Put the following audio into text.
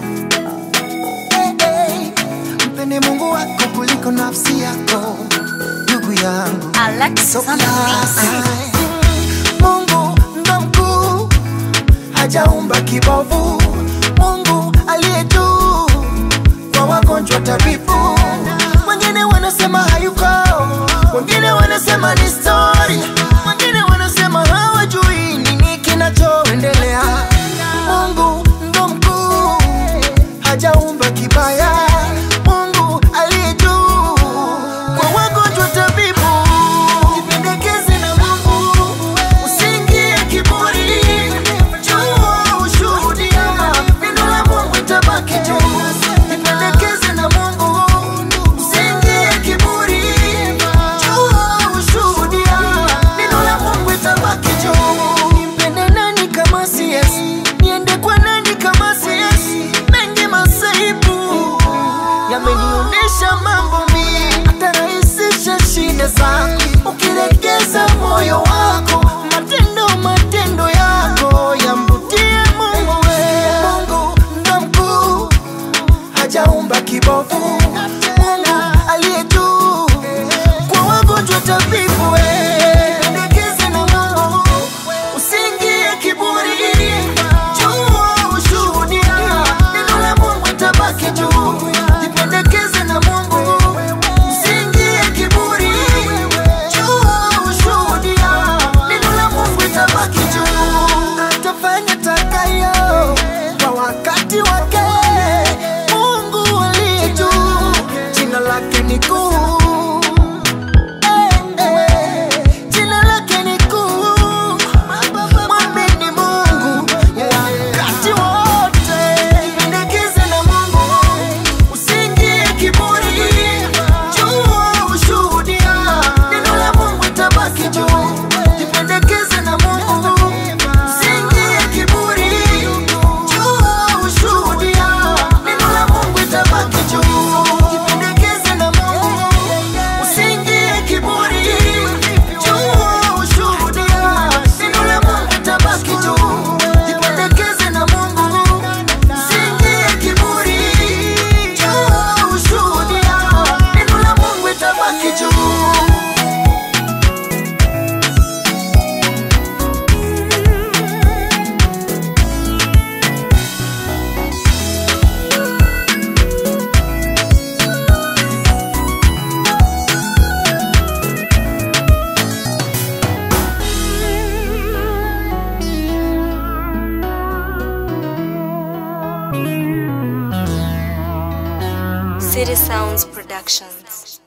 hey, hey. Mpende Mungu wako kuliko nafsi yako, ndugu yangu. Alexis on the mix. Mungu ndo mkuu, hajaumba kibovu. Mungu aliye juu, kwa wagonjwa tabibu. Wengine wanasema hayuko, wengine wanasema ni story, wengine wanasema hawajui nini kinachoendelea. Mungu ndo mkuu, hajaumba kibaya. Mungu aliye juu, kwa wagonjwa tabibu. Jipendekeze na Mungu, usiingie kiburi. Jua ushuhudia, neno la Mungu itabaki juu. Jipendekeze na Mungu, usiingie kiburi. Jua ushuhudia, neno la Mungu itabaki juu. Nimpende nani kama si Yesu? Niende kwa nani kama si Yesu? Mengi masaibu yamenionyesha mambo mingi, atarahisisha shida zako ukilegeza moyo wako, matendo matendo yako yamvutie Mungu. we. Mungu ndo mkuu, hajaumba kibovu. Mungu aliye juu, kwa wagonjwa tabibu. we. Pendekeze na Mungu, usiingie kiburi. Jua ushuhudia, neno la Mungu itabaki juu. Jipendekeze na Mungu, usiingie kiburi. Jua ushuhudia, neno la Mungu itabaki juu. Atafanya takayo kwa wakati wake. Mungu aliye juu, jina lake ni kuu. Eh, eh, jina lake ni kuu. Mwamini Mungu wakati wote. Jipendekeze na Mungu, usiingie kiburi. Jua ushuhudia, neno la Mungu itabaki juu. Jipendekeze na Mungu, usiingie kiburi. Jua ushuhudia, neno la Mungu itabaki juu. Jipendekeze na Mungu, usiingie kiburi. Jua ushuhudia, neno la Mungu itabaki juu. Jipendekeze na Mungu, usiingie kiburi. Jua ushuhudia, neno la Mungu itabaki juu. City Sounds Productions.